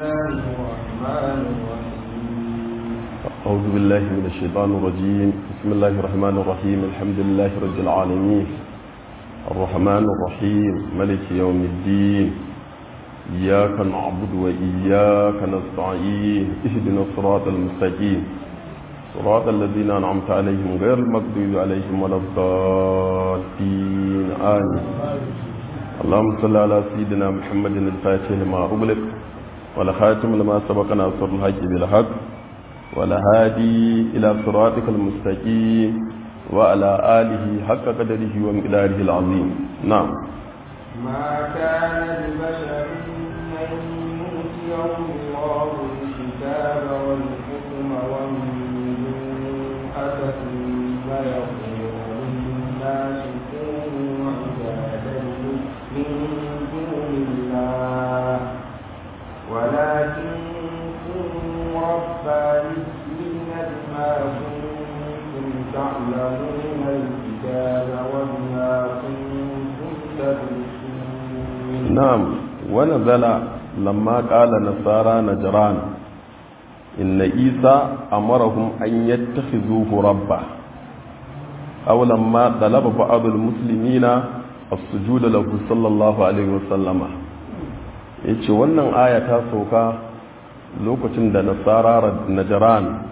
الرحمن الرحيم أعوذ بالله من الشيطان الرجيم بسم الله الرحمن الرحيم الحمد لله رب العالمين الرحمن الرحيم ملك يوم الدين إياك نعبد وإياك نستعين اهدنا الصراط المستقيم صراط الذين أنعمت عليهم غير المغضوب عليهم ولا الضالين آمين اللهم صل على سيدنا محمد الفاتح لما أغلق والخاتم لما سبق ناصر الحق بالحق والهادي إلى صراطك المستقيم وعلى آله حق قدره ومقداره العظيم نعم ما كان لبشر أن يؤتيه الله الكتاب والحكم والنبوءة ثم يقول للناس كونوا عبادا من دون الله ولكن كونوا ربانيين بما كنتم تعلمون الكتاب وبما كنتم تدرسون نعم ونزل لما قال نصارى نجران إن عيسى أمرهم أن يتخذوه ربا أو لما طلب بعض المسلمين السجود له صلى الله عليه وسلم yace wannan aya ta sauka lokacin da nasara najaran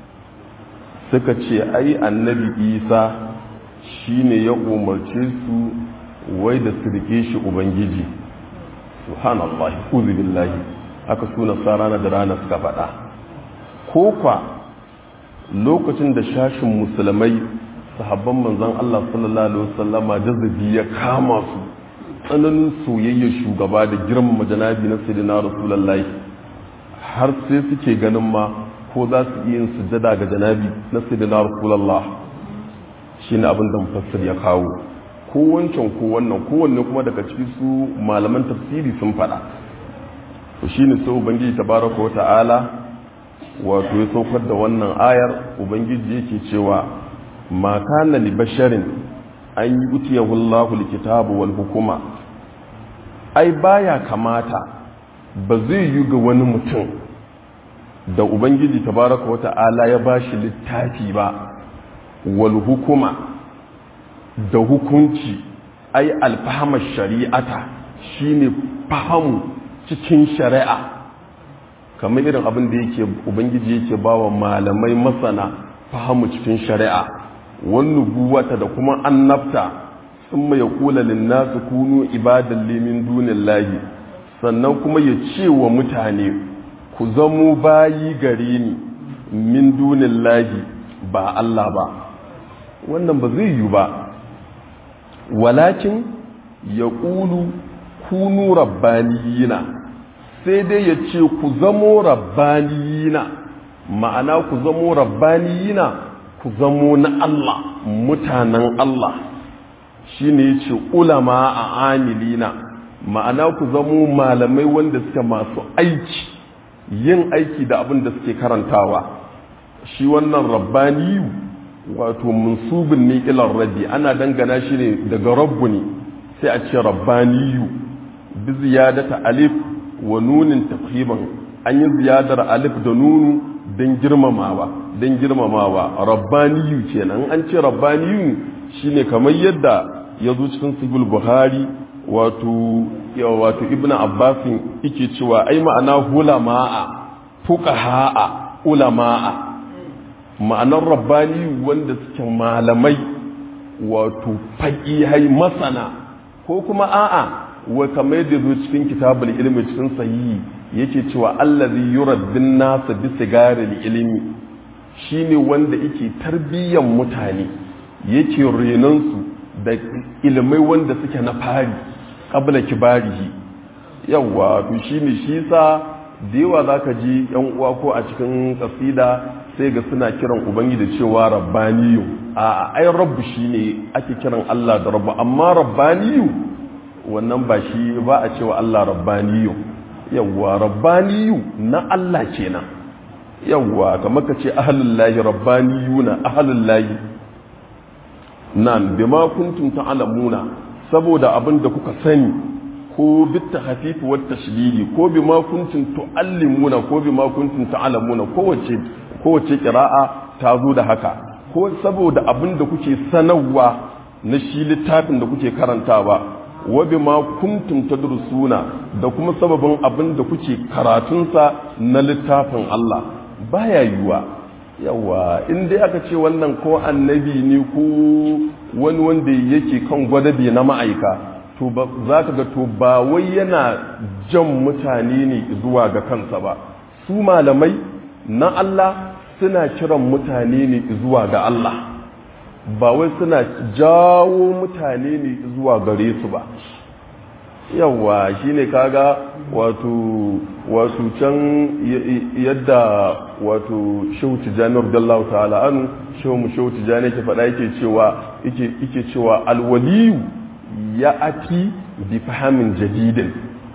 suka ce ai annabi isa shine ya umarce su wai da su rike shi ubangiji subhanallahi uzu billahi aka su nasara najarana suka faɗa ko kwa lokacin da shashin musulmai sahabban manzon Allah sallallahu alaihi wasallama jazabi ya kama su tsananin soyayyar shugaba da girmama janabi na sayyidina rasulullahi har sai suke ganin ma ko za su iya yin sujjada ga janabi na sayyidina rasulullah shine abin da mufassir ya kawo ko wancan ko wannan kowanne kuma daga ciki su malaman tafsiri sun faɗa to shine sai ubangiji tabaraka wa ta'ala wato ya saukar da wannan ayar ubangiji yake cewa ma kana li basharin an yi utiyahu Allahu likitabu wal hukuma ai baya kamata ba zai yi ga wani mutum da ubangiji tabaraka wa ta'ala ya bashi littafi ba wal hukuma da hukunci ai alfahama shari'ata shine fahamu cikin shari'a kamar irin abin da yake ubangiji yake bawa malamai masana fahamu cikin shari'a wannan buwata da kuma annabta sun mai kula linnasu kunu ibadan limin dunin lahi sannan kuma ya ce wa mutane ku zamo bayi gare ni min dunin lahi ba Allah ba wannan ba zai yi ba walakin ya ƙulu kunu rabbaniyina sai dai ya ce ku zamo rabbaniyina ma'ana ku zamo rabbaniyina ku zamo na Allah mutanen Allah shi ne ya ce ulama a amilina ma'ana ku zamo malamai wanda suke masu aiki yin aiki da abin da suke karantawa shi wannan rabbaniyu wato munsubin ne ilar rabbi ana dangana shi ne daga rabbu ne sai a ce rabbaniyu bi ziyadata alif wa nunin tafhiman an yi ziyadar alif da nunu don girmamawa don girmamawa rabbaniyu kenan an ce rabbaniyu shine kamar yadda ya zo cikin sahih buhari wato wato ibn abbasin yake cewa ai ma'ana hulama'a fuqaha'a ulama'a ma'anar rabbani wanda suke malamai wato faƙihai masana ko kuma a'a wa kamar da zo cikin kitabul ilmi cikin sahihi yake cewa allazi yuraddin nasa bi sigaril ilmi shine wanda yake tarbiyyar mutane yake renon su da ilmai wanda suke na fari qabla kibarihi yawa to shine shi sa da yawa zaka ji yan uwa ko a cikin kasida sai ga suna kiran ubangiji da cewa rabbaniyu a ai rabbu shine ake kiran Allah da rabbu amma rabbaniyu wannan ba shi ba a cewa Allah rabbaniyu yawwa rabbaniyu na Allah kenan yawwa kamar ka ce ahlullahi rabbaniyuna ahlullahi nan bima kuntum ta'lamuna saboda abin da kuka sani ko bitta hafifu wa tashdidi ko bima kuntum tuallimuna ko bima kuntum ta'lamuna kowace kowace qira'a ta zo da haka ko saboda abin da kuke sanarwa na shi littafin da kuke karantawa wa bima kuntum tadrusuna da kuma sababin abin da kuke karatunsa na littafin Allah baya yiwa yawa in dai aka ce wannan ko annabi ne ko wani wanda yake kan gwadabe na ma'aika to za ka ga to ba wai yana jan mutane ne zuwa ga kansa ba su malamai na Allah suna kiran mutane ne zuwa ga Allah ba wai suna jawo mutane ne zuwa gare su ba yawa shine kaga wato wato can yadda wato shehu tijjani radiyallahu ta'ala anu shehu mu shehu tijjani ke faɗa yake cewa yake cewa alwaliyu ya ati bi fahamin jadidin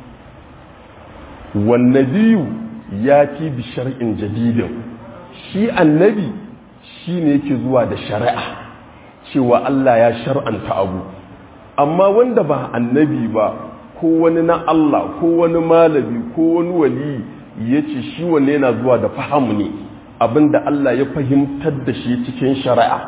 wan nabiyu ya ti bi shar'in jadidin shi annabi shine yake zuwa da shari'a cewa Allah ya shar'anta abu amma wanda ba annabi ba ko wani na Allah ko wani malami ko wani wali ya ce shi wanne yana zuwa da fahamu ne abinda Allah ya fahimtar da shi cikin shari'a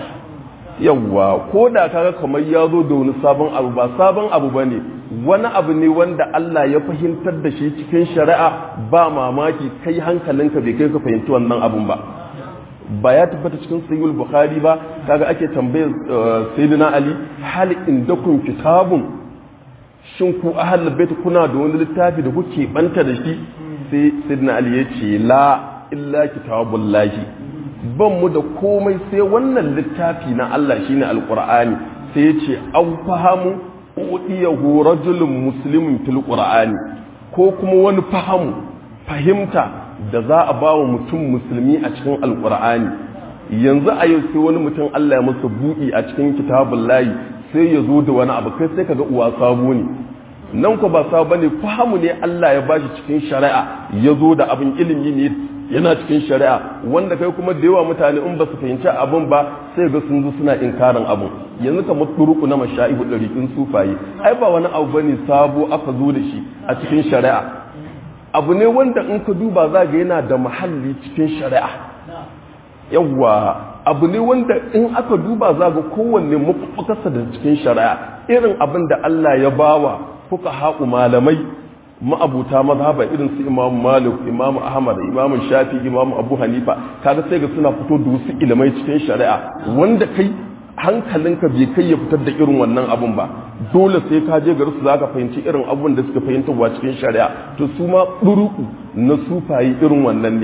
yawwa ko da kaga kamar ya zo da wani sabon abu ba sabon abu ba ne wani abu ne wanda Allah ya fahimtar da shi cikin shari'a ba mamaki kai hankalinka bai kai ka fahimci wannan abun ba ba ya tabbata cikin sayyul bukhari ba kaga ake tambayar sayyidina ali hal indakum kitabun shin ku ahlul bait kuna da wani littafi da kuke banta da shi sai sayyidina ali ya ce la illa kitabullahi ban mu da komai sai wannan littafi na Allah shine alqur'ani sai ya ce an fahamu udiyahu rajulun muslimin fil qur'ani ko kuma wani fahamu fahimta da za a ba wa mutum musulmi a cikin alkur'ani yanzu a yau sai wani mutum Allah ya masa buɗi a cikin kitabun layi sai ya zo da wani abu kai sai kaga uwa sabo ne nan ko ba sabo bane fahimu ne Allah ya bashi cikin shari'a ya zo da abin ilimi ne yana cikin shari'a wanda kai kuma da yawa mutane in ba su fahimci abin ba sai ga sun zo suna inkarin abin yanzu kamar turuku na masha'ihu ɗariƙin sufaye ai ba wani abu bane sabo aka zo da shi a cikin shari'a abu ne wanda in ka duba za ga yana da mahalli cikin shari'a yawwa abu ne wanda in aka duba za ga kowanne mafakarsa da cikin shari'a irin abin da Allah ya bawa kuka haƙu malamai ma'abuta mazhaba irin su imam malik imam ahmad imam shafi imam abu hanifa kaga sai ga suna fito da wasu ilimai cikin shari'a wanda kai hankalinka bai kai ya fitar da irin wannan abun ba dole sai ka je garin su zaka fahimci irin abun da suka fahimta wa cikin shari'a to su ma buruku na sufayi irin wannan ne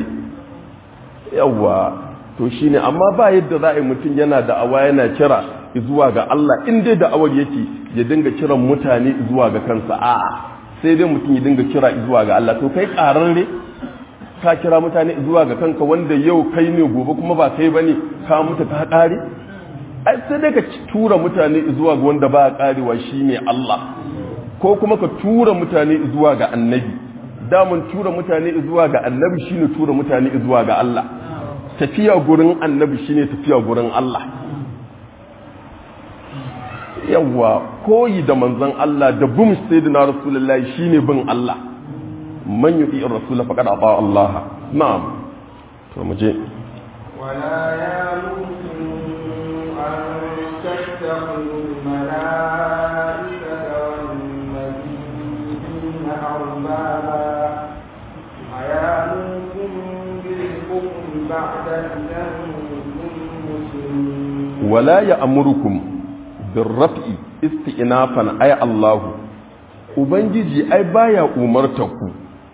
yawa to shine amma ba yadda za a yi mutum yana da awa yana kira zuwa ga Allah in dai da awar yake ya dinga kiran mutane zuwa ga kansa a'a sai dai mutum ya dinga kira zuwa ga Allah to kai ƙararre ka kira mutane zuwa ga kanka wanda yau kai ne gobe kuma ba kai bane ka mutu ka ƙare ai sai dai ka tura mutane zuwa ga wanda ba ƙarewa shine Allah ko kuma ka tura mutane zuwa ga annabi damun tura mutane zuwa ga annabi shine tura mutane zuwa ga Allah tafiya gurin annabi shine tafiya gurin Allah yawwa koyi da manzon Allah da bin sayyidina rasulullahi shine bin Allah man yuti ar-rasul faqad ata Allah na'am to mu je ولا يامركم أن تتخذوا الملائكة والنبيين أربابا أيامركم بالكفر بعد إذ أنتم مسلمون ولا يأمركم بالرفع استئنافا أي الله ubangiji ai baya umartaku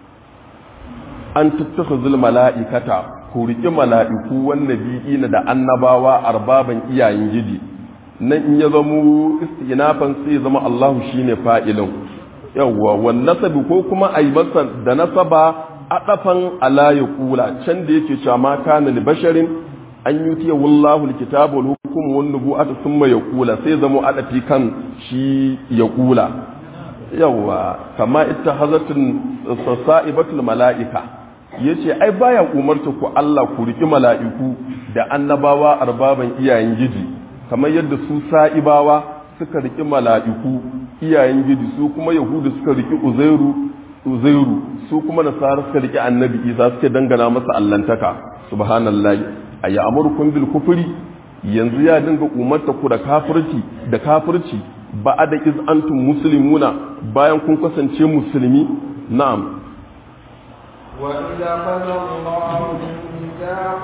an tattakhuzul mala'ikata ku riƙi mala'iku wannabi'ina da annabawa arbaban iyayen gidi nan in ya zamo istinafan sai zama Allahu shine fa'ilin yawwa wan nasabi ko kuma ai masa da nasaba adafan ala yaqula can da yake cewa ma kana li basharin an yutiya wallahu alkitaba wal hukm wan nubuwata thumma yaqula sai zamo adafi kan shi yaqula yawwa kama ittahazatun sa'ibatul mala'ika yace ai baya umarta ku Allah ku riki mala'iku da annabawa arbaban iyayen giji kamar yadda su sa'ibawa suka riki mala'iku iyayen gidi su kuma yahudu suka riki uzairu uzairu su kuma nasara suka riki annabi isa suka dangana masa allantaka subhanallahi aya amurkum bil kufri yanzu ya dinga umarta ku da kafirci da kafirci ba da iz antum muslimuna bayan kun kasance musulmi na'am وإذا قضى الله ميثاق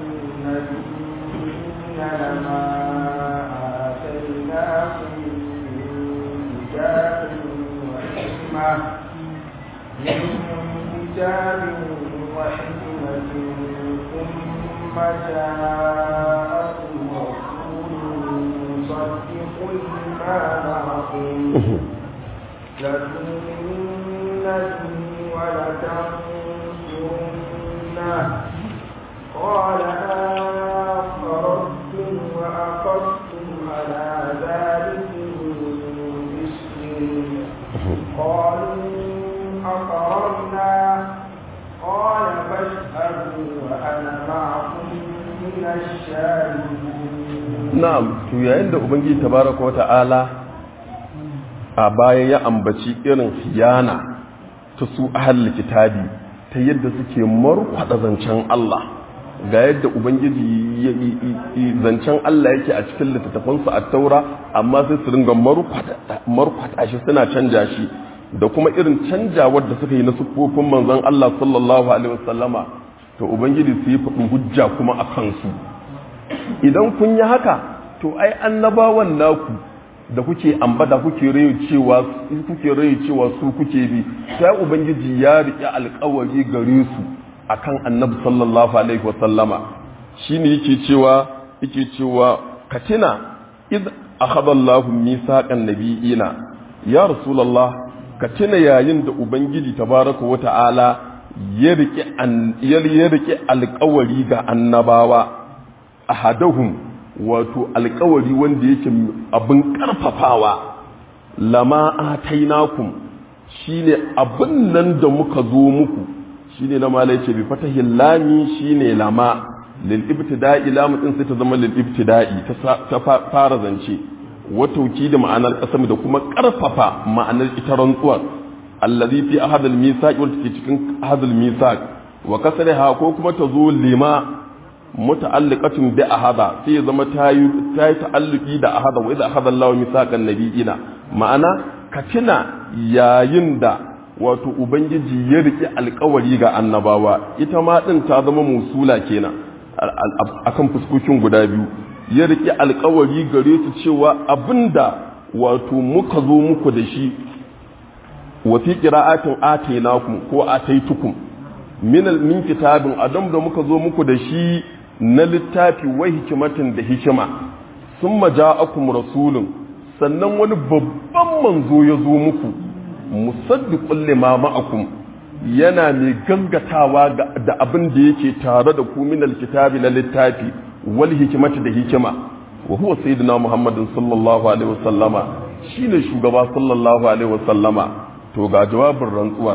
النبيين لما آتيناكم من كتاب وحكمة من كتاب وحكمة ثم جاءكم رسول مصدق لما معكم لتؤمنن به ولتنصرنه قال أقررتم وأقرتم على ذلكم باسمي قالوا أقررنا قال فاشهدوا وأنا معكم من الشاهدين na'am to yayin da ubangiji tabaraka wa ta'ala a baya ya ambaci irin hiyana ta su ahal kitabi ta yadda suke markwada zancen Allah ga yadda ubangiji ya zancen Allah yake a cikin littattafansu a taura amma sai su ringa markwada shi suna canja shi da kuma irin canjawar da suka yi na siffofin manzon Allah sallallahu alaihi wasallama to ubangiji su yi faɗin hujja kuma a kansu idan kun yi haka to ai annabawan naku da kuke ambata kuke rayu cewa kuke rayu cewa su kuke bi sai ubangiji ya riƙe alƙawari gare su akan annabi sallallahu alaihi wa sallama shine yake cewa yake cewa katina id akhadha Allahu mithaqan nabiyina ya rasulullah katina yayin da ubangiji tabaraka wa ta'ala ya riƙe ya riƙe alƙawari ga annabawa ahadahum wato alkawari wanda yake abin karfafawa lama atainakum shine abin nan da muka zo muku shine na malai ce bi fatahil lami shine lama lil ibtida'i lamu din sai ta zama lil ibtida'i ta fara zance watauki da ma'anar kasam da kuma karfafa ma'anar ita rantsuwar allazi fi ahad al misaq wanda ke cikin ahad al misaq wa kasriha ko kuma ta zo lima muta'alliqatun bi ahada sai ya zama ta yi ta'alluki da ahada wa idza akhadha Allahu mithaqan nabiyina ma'ana ka tuna yayin da wato ubangiji ya riki alkawari ga annabawa ita ma din ta zama musula kenan akan fuskokin guda biyu ya riki alkawari gare su cewa abinda wato muka zo muku da shi wa fi qira'atin atainakum ko ataitukum min min kitabin adam da muka zo muku da shi na littafi wai hikimatin da hikima sun maja'akum rasulun sannan wani babban manzo ya zo muku musaddiqul lima ma'akum yana mai gangatawa da abin da yake tare da ku min alkitabi na littafi wal hikimati da hikima wa huwa sayyidina muhammadin sallallahu alaihi wasallama shine shugaba sallallahu alaihi wasallama to ga jawabin rantsuwar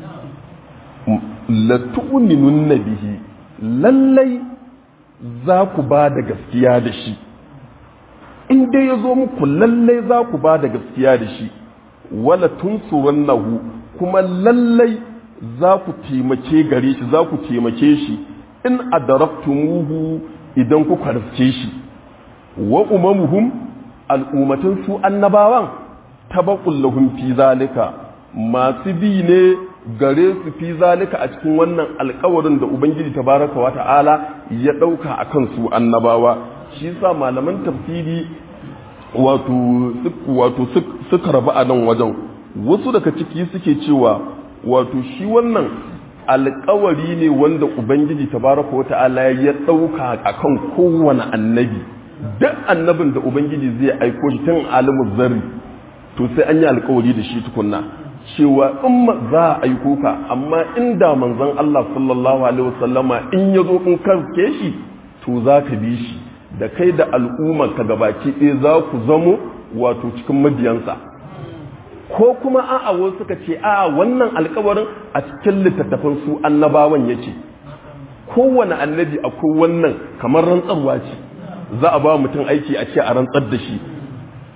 la tu'minunna bihi lallai za ku ba da gaskiya da shi in dai ya zo muku lallai za ku ba da gaskiya da shi wala tunsurannahu kuma lallai za ku taimake gare shi za ku taimake shi in adaraktumuhu idan ku karfce shi wa umamuhum al'ummatan su annabawan tabaqul lahum fi zalika masu bi ne gare su fi zalika a cikin wannan alkawarin da ubangiji tabaraka wa ta'ala ya dauka akan su annabawa shi yasa malaman tafsiri wato wato suka rabu a nan wajen wasu daga ciki suke cewa wato shi wannan alkawari ne wanda ubangiji tabaraka wa ta'ala ya dauka akan kowane annabi duk annabin da ubangiji zai aiko shi tun alimul zarri to sai an yi alkawari da shi tukunna cewa in za a aiko ka amma inda manzon Allah sallallahu alaihi wasallama in ya zo in karke shi to za ka bi shi da kai da al'ummar ka gabaki ɗaya za ku zamo wato cikin mabiyansa ko kuma a'a wasu suka ce a wannan alkawarin a cikin littattafan su annabawan yake kowane annabi akwai wannan kamar rantsarwa ce za a ba mutum aiki a ce a rantsar da shi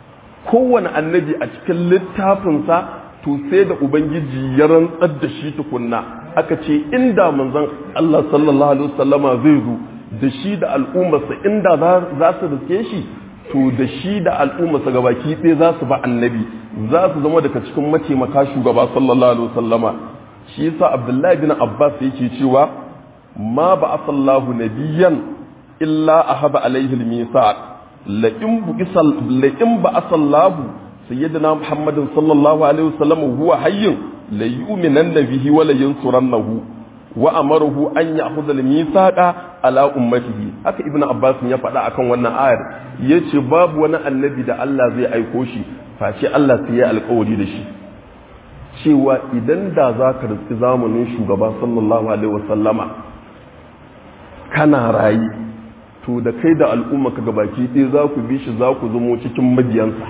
kowane annabi a cikin littafinsa to sai da ubangiji ya rantsar da shi tukunna aka ce inda manzon Allah sallallahu alaihi wasallama zai zo da shi da al'ummarsa inda za su riske shi to da shi da al'ummarsa gabaki ɗaya za su ba annabi za su zama daga cikin mataimaka shugaba sallallahu alaihi wasallama shi yasa abdullahi bin abbas yake cewa ma ba asallahu nabiyan illa ahaba alaihi al-misaq la in bu'isal la in ba asallahu sayyidina muhammadin sallallahu alaihi wasallam huwa hayyun la yu'minanna bihi wa la yansurannahu wa amaruhu an ya'khudha al-mithaqa ala ummatihi haka ibnu abbas ya faɗa akan wannan ayar yace babu wani annabi da Allah zai aiko shi face Allah sai ya alƙawari da shi cewa idan da za ka riski zamanin shugaba sallallahu alaihi wasallama kana rayi to da kai da al'umma ka gabaki ɗaya za ku bi shi za ku zamo cikin mabiyansa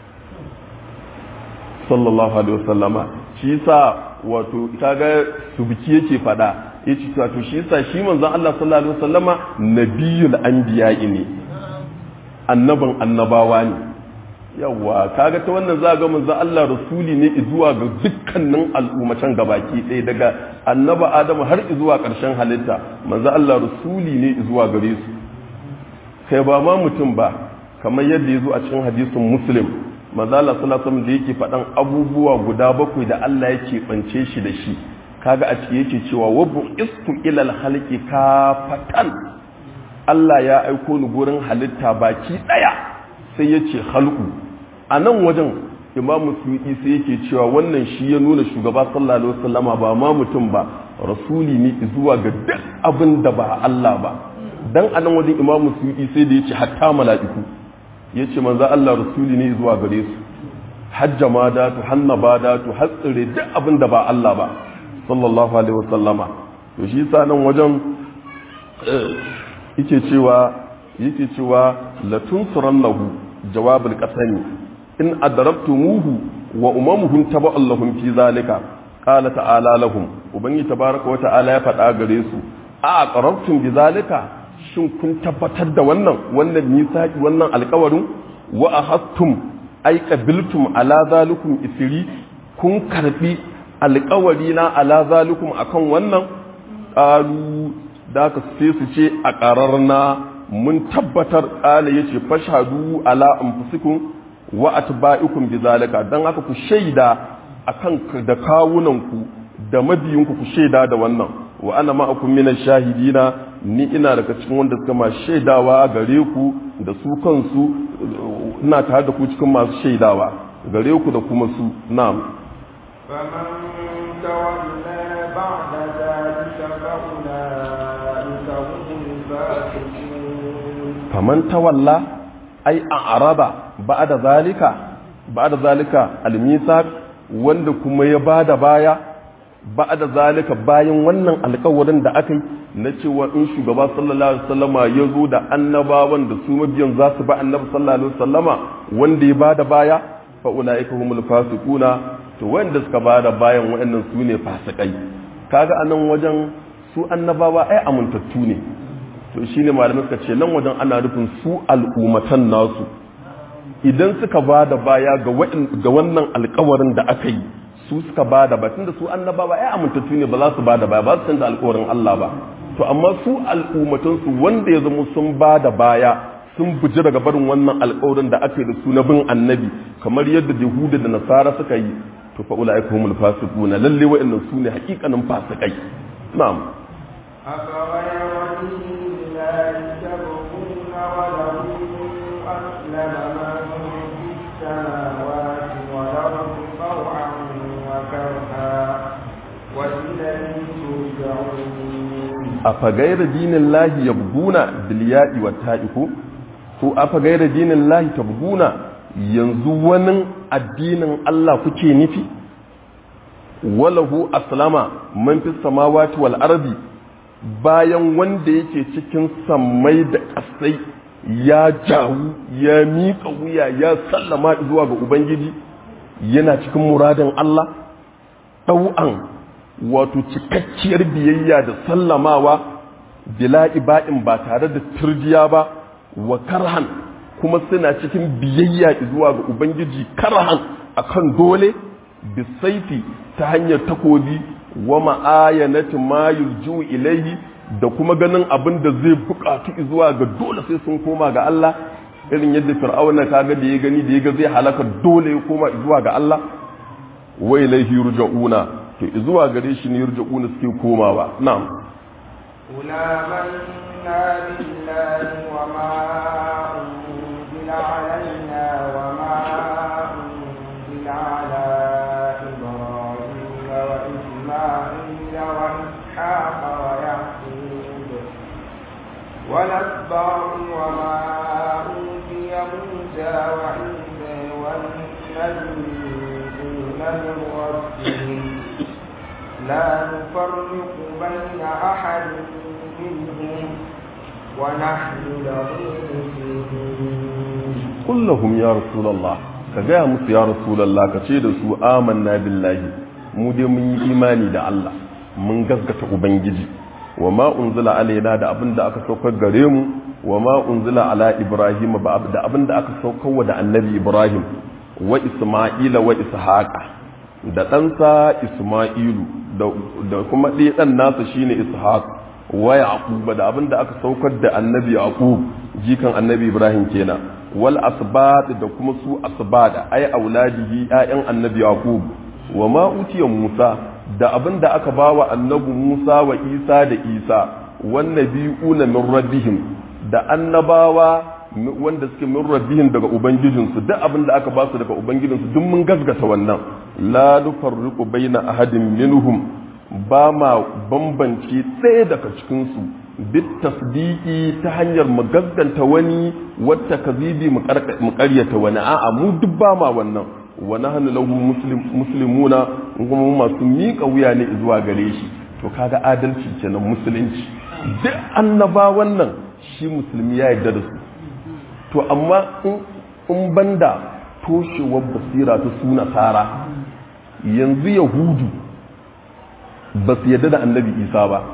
sallallahu alaihi wasallama shi sa wato kaga subki yake fada yace wato shi sa shi manzon Allah sallallahu alaihi wasallama nabiyul anbiya'i ne annabin annabawa ne yawa kaga ta wannan za ga manzon Allah rasuli ne zuwa ga dukkanin al'ummatan gabaki ɗaya daga annaba Adamu har zuwa ƙarshen halitta manzon Allah rasuli ne zuwa gare su kai ba ma mutum ba kamar yadda ya zo a cikin hadisin muslim manzon Allah sallallahu alaihi da yake faɗan abubuwa guda bakwai da Allah yake bance shi da shi kaga a ciki yake cewa wa bu'istu ilal halqi kafatan Allah ya aiko ni gurin halitta baki ɗaya sai ya ce halku a nan wajen imamu suyuki sai yake cewa wannan shi ya nuna shugaba sallallahu alaihi wasallama ba ma mutum ba rasuli ne zuwa ga duk abin da ba Allah ba dan a nan wajen imamu suyuki sai da yace hatta mala'iku yace manzo Allah rasuli ne zuwa gare su hajja ma da tu hanna ba da tu hatsire duk abin da ba Allah ba sallallahu alaihi wasallama to shi sa nan wajen yake cewa yake cewa latunsurannahu jawabul qasami in adrabtumuhu wa umamuhum taba'an lahum fi zalika qala ta'ala lahum ubangi tabaraka wa ta'ala ya faɗa gare su a aqrabtum bi zalika shin kun tabbatar da wannan wannan misaki wannan alƙawarin wa ahastum ay qabiltum ala zalikum isri kun karbi alƙawari na ala zalikum akan wannan qalu da ka sai su ce a ƙararna mun tabbatar ƙala ya ce fashadu ala anfusikum wa atba'ikum bizalika dan haka ku shaida akan da kawunanku da mabiyinku ku shaida da wannan wa ana ma'akum minan shahidina ni ina daga cikin wanda suka ma shaidawa gare ku da su kansu ina tare da ku cikin masu shaidawa gare ku da kuma su na'am فمن تولى بعد ذلك فأولئك هم الفاسقون faman tawalla ai a araba ba'da zalika ba'da zalika al-misaq wanda kuma ya bada baya ba'da zalika bayan wannan alƙawarin da aka yi na cewa in shugaba sallallahu alaihi wasallama ya zo da annabawan da su mabiyan za su ba annabi sallallahu alaihi wasallama wanda ya bada baya fa ulaika humul fasiquna to wanda suka bada bayan waɗannan su ne fasikai kaga anan wajen su annabawa ai amintattu ne to shi ne malamai suka ce nan wajen ana nufin su al'ummatan nasu idan suka ba da baya ga wannan alkawarin da aka yi su suka ba da batun da su annabawa ya amintattu ne ba za su ba da baya ba su canza alkawarin Allah ba to amma su al'ummatansu wanda ya zama sun ba da baya sun buji daga barin wannan alkawarin da aka yi da su na bin annabi kamar yadda yahuda da nasara suka yi to fa ulaika humul fasiquna lalle wa'annan su ne hakikanin fasikai na'am أفغير دين الله تبغون وله أسلم من في السماوات والأرض طوعا وكرها وإليه ترجعون أفغير دين الله يبغون بالياء والتاء ko afa gaira dinin lahi tabguna yanzu wani addinin Allah kuke nufi walahu aslama man fi samawati wal ardi bayan wanda yake cikin sammai da ƙasai ya jawu ya miƙa wuya ya sallama zuwa ga ubangiji yana cikin muradin Allah ɗau'an wato cikakkiyar biyayya da sallamawa bila iba'in ba tare da turjiya ba wa karhan kuma suna cikin biyayya zuwa ga ubangiji karahan akan dole bisaifi ta hanyar takobi wa ma'ayanati ma yurju ilayhi da kuma ganin abin da zai bukatu zuwa ga dole sai sun koma ga Allah irin yadda fir'auna kaga da ya gani da ya ga zai halaka dole ya koma zuwa ga Allah wa ilayhi yurja'una to zuwa gare shi ne yurja'una suke komawa na'am قل آمنا بالله وما أنزل علينا وما أنزل على إبراهيم وإسماعيل وإسحاق ويعقوب والأسباط وما أوتي موسى وعيسى والنبيون من ربهم لا نفرق بين أحد منهم ونحن له مسلمون قل لهم يا رسول الله كجاء musu ya rasulullah ka ce da su amanna billahi mu dai mun yi imani da Allah mun gaskata ubangiji wa ma unzila alaina da abin da aka saukar gare mu wa ma unzila ala ibrahim ba da abin da aka saukar wa da annabi ibrahim wa isma'ila wa ishaqa da ɗansa isma'ilu da kuma ɗaya ɗan nasa shine ishaq wa yaqub da abin da aka saukar da annabi yaqub jikan annabi ibrahim kenan wal asbat da kuma su asbada ay auladihi ayyan annabi yaqub wa ma utiya musa da abin da aka bawa annabi musa wa isa da isa wan nabiyuna min rabbihim da annabawa wanda suke min rabbihim daga ubangijinsu duk abin da aka ba su daga ubangijinsu duk mun gasgata wannan la nufarriqu baina ahadin minhum ba ma bambance ɗaya daga cikinsu bit tasdiki ta hanyar mu gaskanta wani wata kazibi mu karyata wani a'a mu duk ba ma wannan wa nahnu lahu muslimuna kuma mu masu miƙa wuya ne zuwa gare shi to kaga adalci kenan musulunci duk annaba wannan shi musulmi ya yarda da su to amma in banda toshewar basira ta su nasara yanzu yahudu ba su yadda da annabi isa ba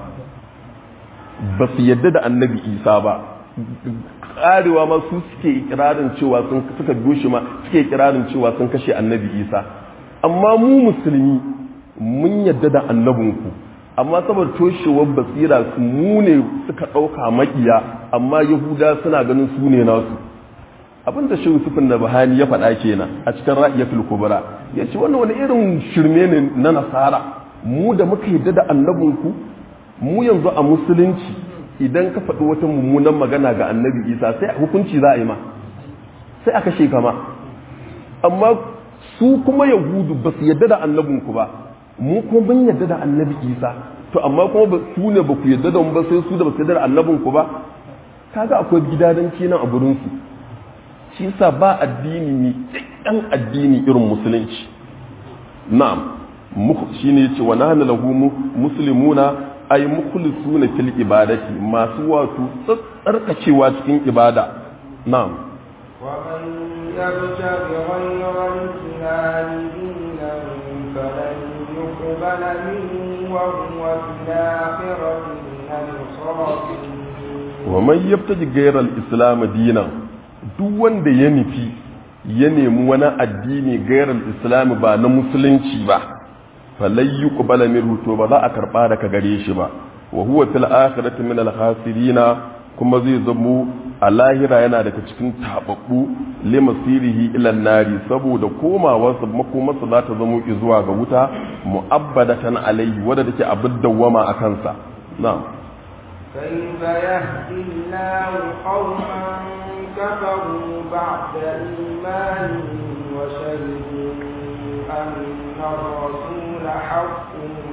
ba su yadda da annabi isa ba karewa ma su suke ikirarin cewa sun suka biyo shi ma suke ikirarin cewa sun kashe annabi isa amma mu musulmi mun yadda da annabinku amma saboda toshewar basira su mu ne suka ɗauka makiya amma yahuda suna ganin su ne nasu abin da shi Yusufin da Bahani ya faɗa kenan a cikin Ra'iyatul Kubra yace wannan wani irin shirme ne na nasara mu da muka yadda da annabinku mu yanzu a musulunci idan ka faɗi wata mummunan magana ga annabi Isa sai hukunci za a yi ma sai a kashe ka ma amma su kuma yahudu ba su yadda da annabinku ba mu kuma mun yadda da annabi Isa to amma kuma su ne ba ku yadda da mu ba sai su da ba su yadda da annabinku ba kaga akwai gidadanci nan a gurin su shi yasa ba addini mai ɗan addini irin musulunci na'am shi ne ce wa nahnu lahu muslimuna ay mukhlisuna fil ibadati masu wato tsarkacewa cikin ibada na'am wa man yabtaghi ghayra al-islam dinan falan yuqbala minhu wa huwa fil akhirati min al-khasirin wa man yabtaji ghayra al-islam dinan duk wanda ya nufi ya nemi wani addini gairar islami ba na musulunci ba falai yi ƙubala to ba za a karɓa daga gare shi ba wa huwa fil akhirati min al khasirina kuma zai zamo a lahira yana daga cikin tababbu li masirihi ila nari saboda komawarsa makomarsa za ta zamo zuwa ga wuta mu'abbadatan alaihi wadda take abin dawwama a kansa na'am كيف يهدي الله قوما كفروا بعد إيمانهم وشهدوا أن الرسول حق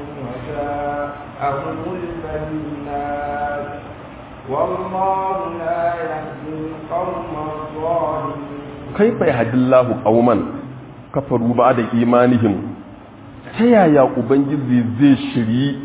وجاءهم البينات والله لا يهدي القوم الظالمين كيف يهدي الله قوما كفروا بعد إيمانهم ta yaya ubangiji zai shiri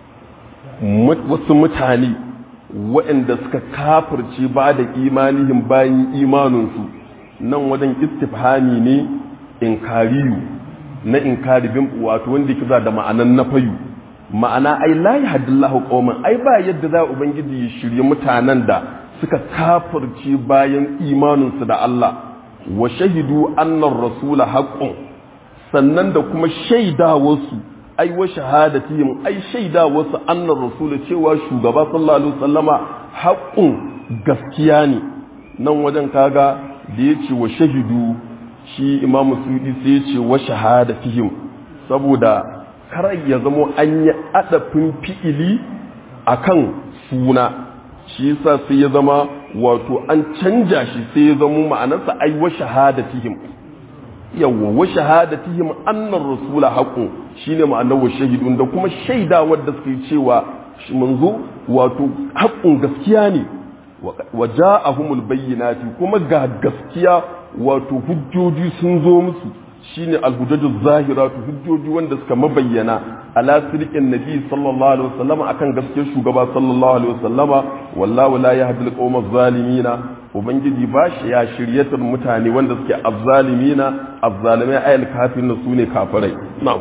wasu mutane waɗanda suka kafirce ba da imanihim bayan imaninsu nan wajen istifhami ne inkariyu na inkari bin wato wanda yake za da ma'anan na fayu ma'ana ai la yahdillahu qauman ai ba yadda za ubangiji ya shirye mutanen da suka kafirce bayan imaninsu da Allah wa shahidu annar rasula haqqun sannan da kuma shaidawarsu ai wa shahadatihim ai shaidawarsu annar rasula cewa shugaba sallallahu alaihi wasallama haqqun gaskiya ne nan wajen kaga da yace wa shahidu shi imamu sudi sai yace wa shahadatihim saboda kar ya zamo an yi adafin fi'ili akan suna shi yasa sai ya zama wato an canja shi sai ya zama ma'anarsa ai wa shahadatihim yawwa wa shahadatihim annar rasula haqqun shine ma'anar wa shahidun da kuma shaida wadda suka yi cewa manzo wato haqqun gaskiya ne wa ja'ahumul bayyinati kuma ga gaskiya wato hujjoji sun zo musu shine alhujjatu zahiratu hujjoji wanda suka mabayyana ala sirqin nabi sallallahu alaihi wasallama akan gaskiyar shugaba sallallahu alaihi wasallama wallahu la yahdi alqawma zalimina ubangiji ba shi ya shiryatar mutane wanda suke azzalimina azzalimai ayal kafirin su ne kafirai na'am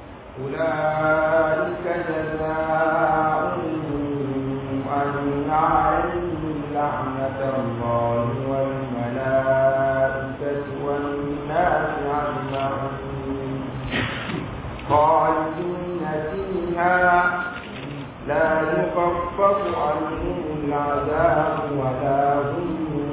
أولئك جزاؤهم أن عليهم لعنة الله والملائكة والناس أجمعين خالدين فيها لا يخفف عنهم العذاب ولا هم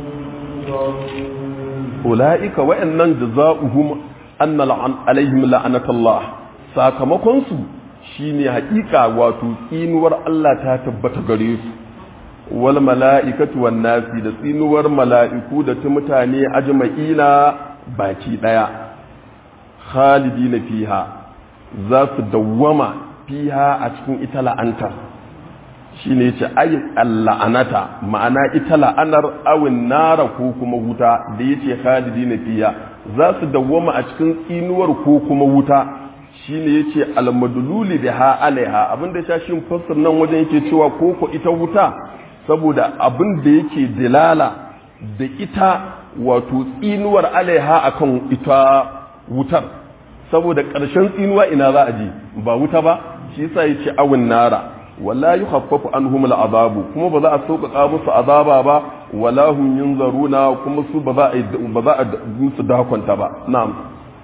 ينظرون ula'ika wa'annan jaza'uhum anna la'an alaihim la'anatullah sakamakon su shine haƙiƙa wato tsinuwar Allah ta tabbata gare su wal mala'ikatu wan nasi da tsinuwar mala'iku da ta mutane ajma'ina baki daya khalidina fiha za su dawwama fiha a cikin ita la'antar shi ne ce ayin la'anata ma'ana ita la'anar awin nara ko kuma wuta da ya ce khalidi na fiya za su dawwama a cikin tsinuwar ko kuma wuta shi ne ya ce almadululi da ha alaiha abinda ya shi fassar nan wajen yake cewa ko ko ita wuta saboda abin da yake dilala da ita wato tsinuwar alaiha akan ita wutar saboda ƙarshen tsinuwa ina za a je ba wuta ba shi yasa ya ce awin nara wala yukhaffafu anhum al'adabu kuma ba za a sauƙaƙa musu azaba ba wala hum yunzaruna kuma su ba za a ba za a musu dakonta ba na'am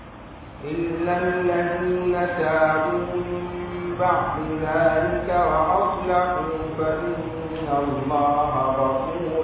إلا الذين تابوا من بعد ذلك وأصلحوا فإن الله غفور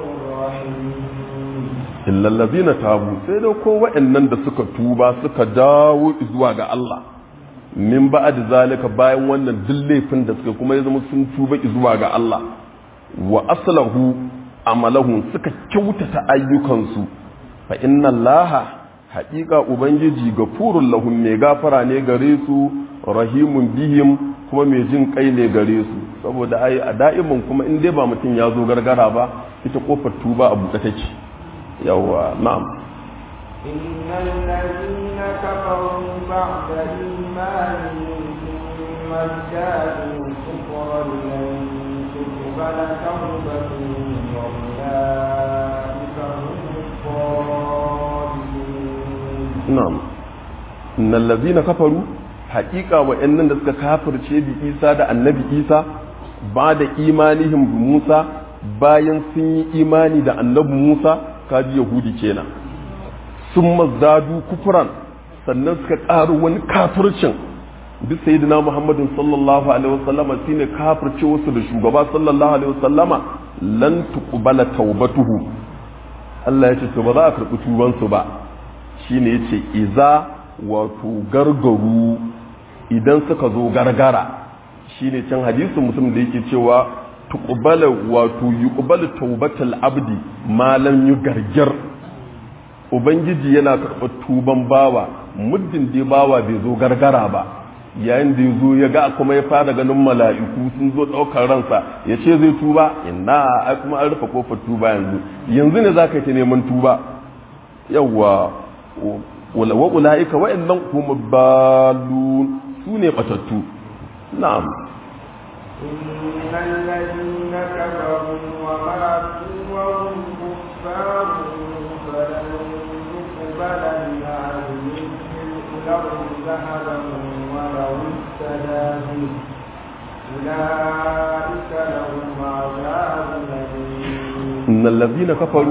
رحيم illa allazina tabu sai da ko wa'annan da suka tuba suka dawo zuwa ga Allah min ba'ad zalika bayan wannan duk laifin da suka kuma ya zama sun tuba zuwa ga Allah wa aslahu amalahu suka kyautata ayyukansu fa inna Allah haƙiƙa ubangiji gafurul lahum mai gafara ne gare su rahimun bihim kuma mai jin kai ne gare su saboda ai a da'imin kuma in dai ba mutum ya zo gargara ba ita kofar tuba a buɗe take yawa na'am إن الذين كفروا بعد إيمانهم ثم ازدادوا كفرا لن تقبل توبتهم وأولئك هم الضالون na'am innal ladzina kafaru haqiqa wa'annan da suka kafirce bi Isa da Annabi Isa ba da imanihim bi Musa bayan sun yi imani da Annabi Musa kaji Yahudi kenan sun mazdadu kufran sannan suka ƙaru wani kafircin bi sayyidina Muhammadin sallallahu alaihi wasallama shine kafirce wasu da shugaba sallallahu alaihi wasallama lan tuqbala taubatuhu Allah ya ce to ba za a karɓi tubansu ba shine yace iza wato gargaru idan suka zo gargara shine can hadisin mutum da yake cewa tuqbala wato yuqbalu tawbatal abdi ma lam yugargir ubangiji yana karɓar tuban bawa muddin dai bawa bai zo gargara ba yayin da ya zo ya ga kuma ya fara ganin mala'iku sun zo ɗaukar ransa ya ce zai tuba inna ai kuma an rufe kofar tuba yanzu yanzu ne za ka yi neman tuba yawwa wa ula'ika wa'annan kuma balun su ne batattu na'am إن الذين كفروا وماتوا وهم كفار فلن يقبل من أهلهم الأرض ذهبا ولو افتدى به أولئك لهم عذاب أليم innal ladina kafaru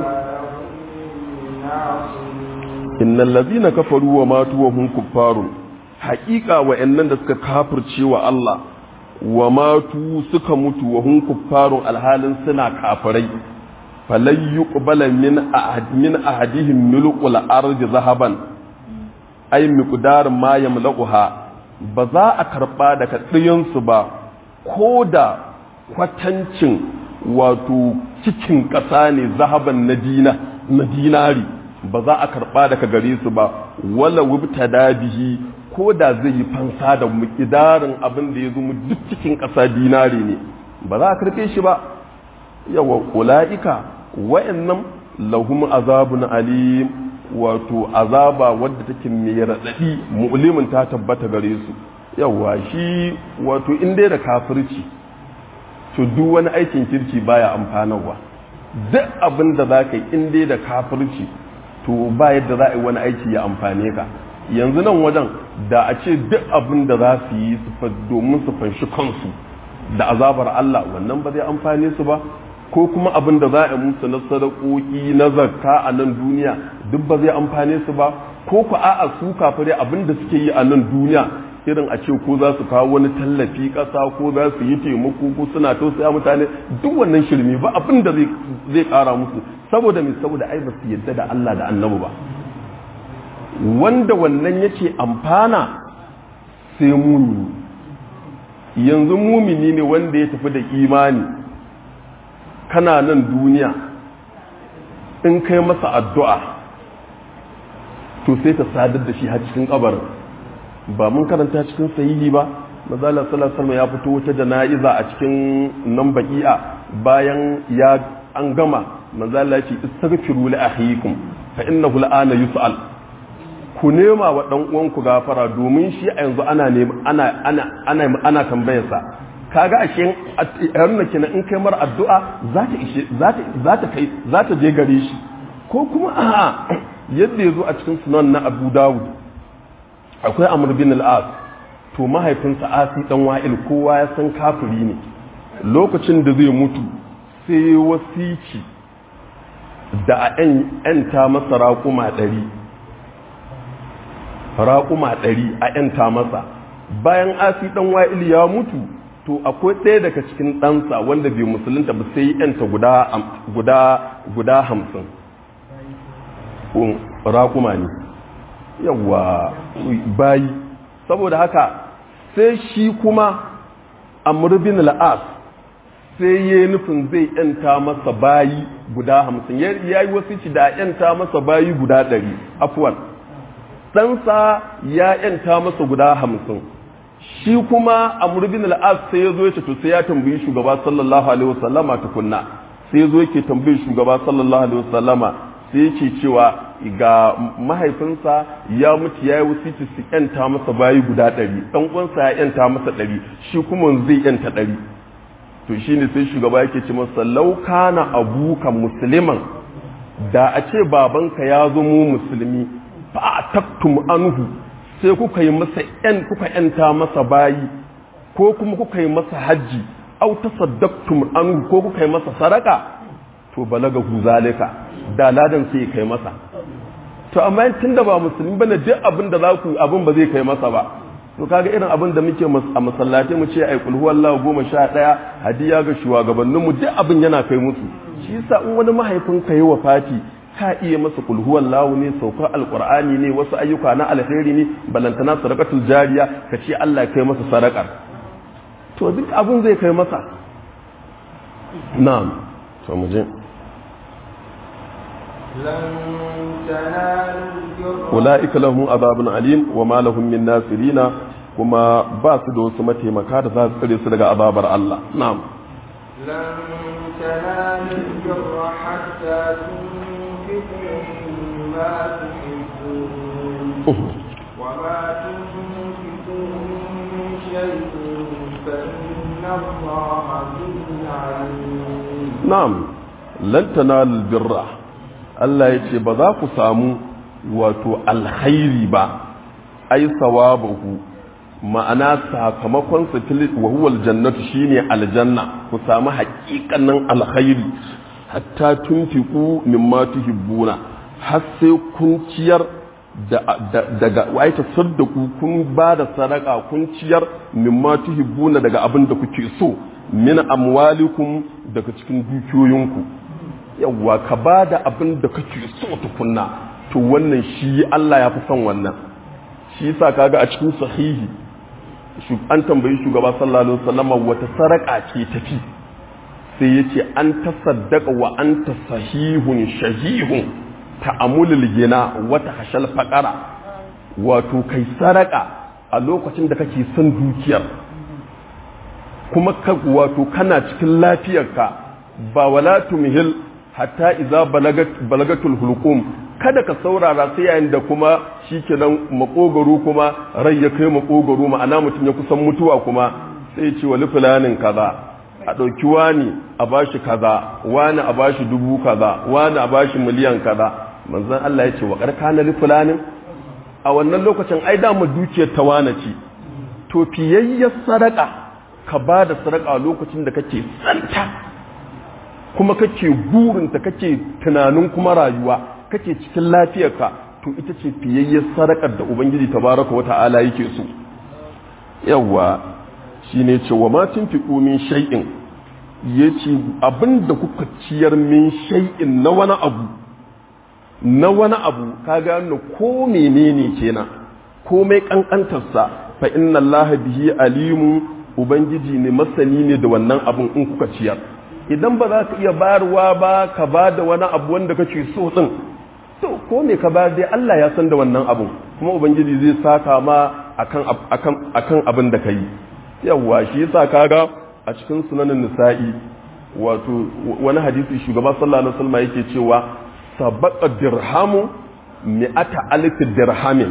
ناصرين innal ladina kafaru wa matu wa hum kuffarun haqiqa wa'annan da suka kafirce wa Allah wa matu suka mutu wa hum kuffarun alhalin suna kafirai falan yuqbala min ahad min ahadihim milqul ardi zahaban ay miqdar ma yamlaquha ba za a karba daga ɗiyansu ba ko da kwatancin wato cikin ƙasa ne zahaban na dina na dinari ba za a karba daga gare su ba wala wubtada bihi ko da zai yi fansa da miqdarin abin da ya zo duk cikin ƙasa dinari ne ba za a karbe shi ba yawa ula'ika wa'annan lahum azabun alim wato azaba wadda take mai raɗaɗi mu'limin ta tabbata gare su yawa shi wato in dai da kafirci to duk wani aikin kirki baya amfanarwa duk abin da za ka yi in dai da kafirci to ba yadda za a yi wani aiki ya amfane ka yanzu nan wajen da a ce duk abin da za su yi domin su fanshi kansu da azabar Allah wannan ba zai amfane su ba ko kuma abin da za a musu na sadakoki na zakka a nan duniya duk ba zai amfane su ba ko ku a'a su kafire abin da suke yi a nan duniya irin a ce ko za su kawo wani tallafi ƙasa ko za su yi taimako ko suna tausaya mutane duk wannan shirme ba abin da zai ƙara musu saboda mai saboda ai ba su yadda da Allah da annabi ba wanda wannan yake amfana sai mumini yanzu mumini ne wanda ya tafi da imani kana nan duniya in kai masa addu'a to sai ta sadar da shi har cikin kabarin ba mun karanta cikin sahihi ba mazala sallallahu ya fito wata jana'iza a cikin nan baki'a bayan ya an gama mazala ce istaghfiru li akhikum fa innahu al'ana yus'al ku nema wa dan uwanku gafara domin shi a yanzu ana ana ana ana ana tambayarsa kaga ashe yarna kenan in kai mar addu'a za ta ishe za ta kai za ta je gare shi ko kuma a'a yadda yazo a cikin sunan na Abu Dawud akwai Amr bin al-As to mahaifinsa Asi dan Wa'il kowa ya san kafiri ne lokacin da zai mutu sai wasici da a ‘yanta masa raƙuma ɗari raƙuma ɗari a ‘yanta masa bayan asi ɗan wa'il ya mutu to akwai ɗaya daga cikin ɗansa wanda bai musulunta ba sai ‘yanta guda hamsin raƙuma ne yawa bayi saboda haka sai shi kuma amurbin al'as sai ya nufin zai ‘yanta masa bayi guda hamsin ya yi wasu ci da ‘yanta masa bayi guda ɗari afuwan ɗansa ya ‘yanta masa guda hamsin shi kuma a murbin al'as sai ya zo ya to sai ya tambayi shugaba sallallahu alaihi wasallama tukunna sai ya zo yake tambayi shugaba sallallahu alaihi wasallama sai yake cewa ga mahaifinsa ya mutu ya yi wasiti su ‘yanta masa bayi guda ɗari ɗan uwansa ya ‘yanta masa ɗari shi kuma zai ‘yanta ɗari to shine sai shugaba yake ce masa lauka na abuka musulman da a ce babanka ya zamo musulmi fa a taktum anhu sai kuka yi masa yan kuka yanta masa bayi ko kuma kuka yi masa hajji au tasaddaqtum anhu ko kuka yi masa sadaka to balaga hu zalika da ladan sai kai masa to amma tunda ba musulmi bane duk abin da za ku abin ba zai kai masa ba to kaga irin abin da muke a masallatai mu ce ai kulhu wallahu goma sha ɗaya hadiya ga shugabannin mu duk abin yana kai musu shi yasa in wani mahaifin ka yi wafati ka iya masa kulhu wallahu ne saukar alqur'ani ne wasu ayyuka na alheri ne balantana sadaqatul jariya ka ce Allah kai masa sadakar to duk abin zai kai masa na'am to mu je ula'ika lahum azabun alim wa ma lahum min nasirina kuma ba su da wasu mataimaka da za su tsare su daga azabar Allah na'am lan tanalu birra hatta tunfiqu mimma tuhibbun wa ma tunfiqu min shay'in fa inna Allaha bihi alim na'am lan tanalu birra Allah ya ce ba za ku samu wato alkhairi ba ai sawabahu ma'ana sakamakon sa wa huwa aljannatu shine aljanna ku samu haƙiƙanin alkhairi hatta tunfiqu mimma tuhibbuna har sai kun ciyar daga wai tasaddaku kun ba da sadaka kun ciyar mimma tuhibbuna daga abin da kuke so min amwalikum daga cikin dukiyoyinku yawwa ka ba da abin da kake so tukunna to wannan shi Allah ya fi son wannan shi yasa kaga a cikin sahihi an tambayi shugaba sallallahu alaihi wasallam wata saraka ce tafi sai yace an tasaddaqa wa anta sahihun shahihun ta'amulul gina wata hashal faqara wato kai saraka a lokacin da kake son dukiyar kuma ka wato kana cikin lafiyarka ba wala tumhil hatta iza balagatul hulqum kada ka saurara sai yayin da kuma shikenan makogaro kuma rai ya kai makogaro ma'ana mutum ya kusan mutuwa kuma sai ce wali fulanin kaza a ɗauki wani a bashi kaza wani a bashi dubu kaza wani a bashi miliyan kaza manzon Allah ya ce wa karkana li fulanin a wannan lokacin ai da mu dukiyar ta wane ce to fiyayyar sadaka ka ba da sadaka lokacin da kake tsanta kuma kake burinta kake tunanin kuma rayuwa kake cikin lafiyarka to ita ce fiyayyar sadakar da ubangiji tabaraka wata'ala yake so yawa shine ce wa ma tunfiqu min shay'in yace abinda kuka ciyar min shay'in na wani abu na wani abu ka gano ko menene kenan komai kankantarsa fa inna allaha bihi alimu ubangiji ne masani ne da wannan abun in kuka ciyar idan ba za ka iya bayarwa ba ka ba da wani abu wanda kake so din to ko me ka bayar dai Allah ya san da wannan abun kuma ubangiji zai saka ma akan akan akan abin da kai yawa shi yasa kaga a cikin sunanin nisa'i wato wani hadisi shugaba sallallahu alaihi wasallam yake cewa sabaqa dirhamu mi'ata alif dirhamin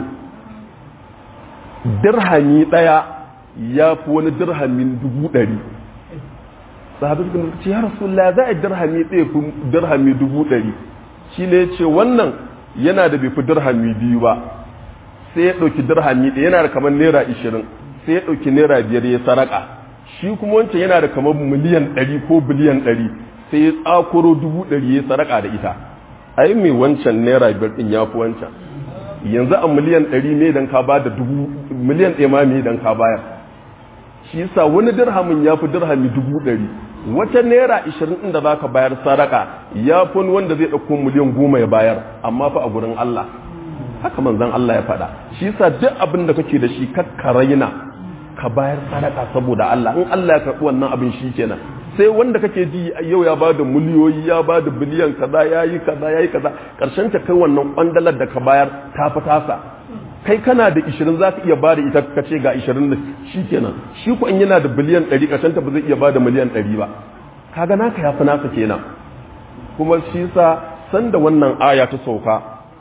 dirhami daya ya fi wani dirhamin dubu ɗari sahabi suka ce ya rasulullah za a dirhami ɗaya fi dirhami dubu ɗari shi ne ce wannan yana da bai fi dirhami biyu ba sai ya ɗauki dirhami ɗaya yana da kamar naira ishirin sai ya ɗauki naira biyar ya saraka shi kuma wancan yana da kamar miliyan ɗari ko biliyan ɗari sai ya tsakuro dubu ɗari ya saraka da ita ai mai wancan naira biyar ɗin ya fi wancan yanzu a miliyan ɗari ne dan ka ba da dubu miliyan ɗaya ma me dan ka bayar shi yasa wani dirhamin ya fi dirhami dubu ɗari wata naira ishirin inda za ka bayar sadaka ya fi wanda zai ɗauko miliyan goma ya bayar amma fa a gurin Allah haka manzon Allah ya faɗa shi yasa duk abin da kake da shi kakka raina ka bayar sadaka saboda Allah in Allah ya karɓi wannan abin shi kenan sai wanda kake ji yau ya ba da miliyoyi ya ba da biliyan kaza ya yi kaza ya yi kaza ƙarshen ta kai wannan ƙwandalar da ka bayar ta fi tasa kai kana da ishirin za ka iya ba da ita ka ce ga ishirin da shi kenan shi ku in yana da biliyan ɗari ƙarshen ta ba zai iya ba da miliyan ɗari ba kaga naka ya fi nasa kenan kuma shi sa san da wannan aya ta sauka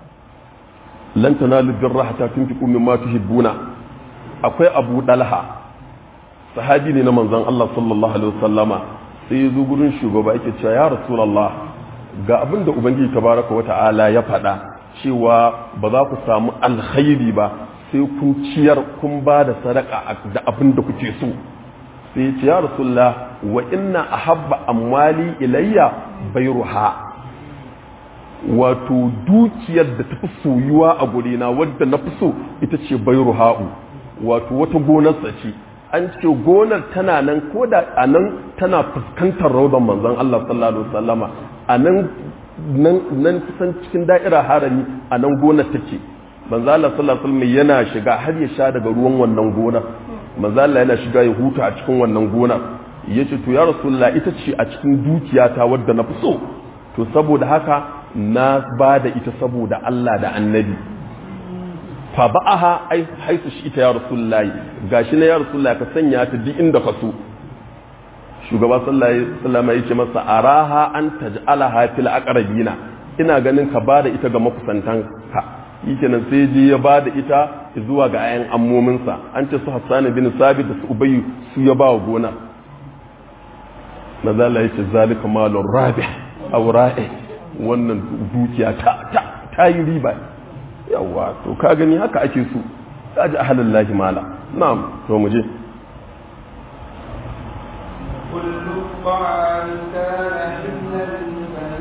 lan tanalu birra hatta tunfiqu mimma tuhibbuna akwai abu dalha sahabi ne na manzon Allah sallallahu alaihi wasallama sai ya zo gurin shugaba yake cewa ya rasulullah ga abin da ubangiji tabaraka wata'ala ya faɗa cewa ba za ku samu alkhairi ba sai kun ciyar kun ba da sadaka da abin da kuke so sai ya ce ya rasulullah wa inna ahabba amwali ilayya bayruha wato dukiyar da tafi soyuwa a gurina wadda na fi so ita ce bayruha'u wato wata gonarsa ce an ce gonar tana nan ko da a nan tana fuskantar raudan manzon Allah sallallahu alaihi wasallama a nan nan kusan cikin da'ira harami a nan gonar take manzo Allah sallallahu alaihi wasallam yana shiga har ya sha daga ruwan wannan gonar manzo Allah yana shiga ya huta a cikin wannan gonar yace to ya rasulullah ita ce a cikin dukiyata wadda na fi so to saboda haka na ba da ita saboda Allah da annabi fa ba'aha ai haisu shi ita ya rasulullahi gashi na ya rasulullahi ka sanya ta duk inda ka so shugaba sallallahu alaihi wasallam ya ce masa araha an taj'alaha fil aqrabina ina ganin ka bada ita ga makusantan ka shikenan sai je ya bada ita zuwa ga ayan ammomin sa an ce su Hassan bin Sabit da su Ubay su ya ba gona maza Allah ya ce zalika malur rabih aw ra'i wannan dukiya ta ta ta yi riba yawa to ka gani haka ake so ka ji ahalin lahi mala na'am to mu je كل الطعام كان حلا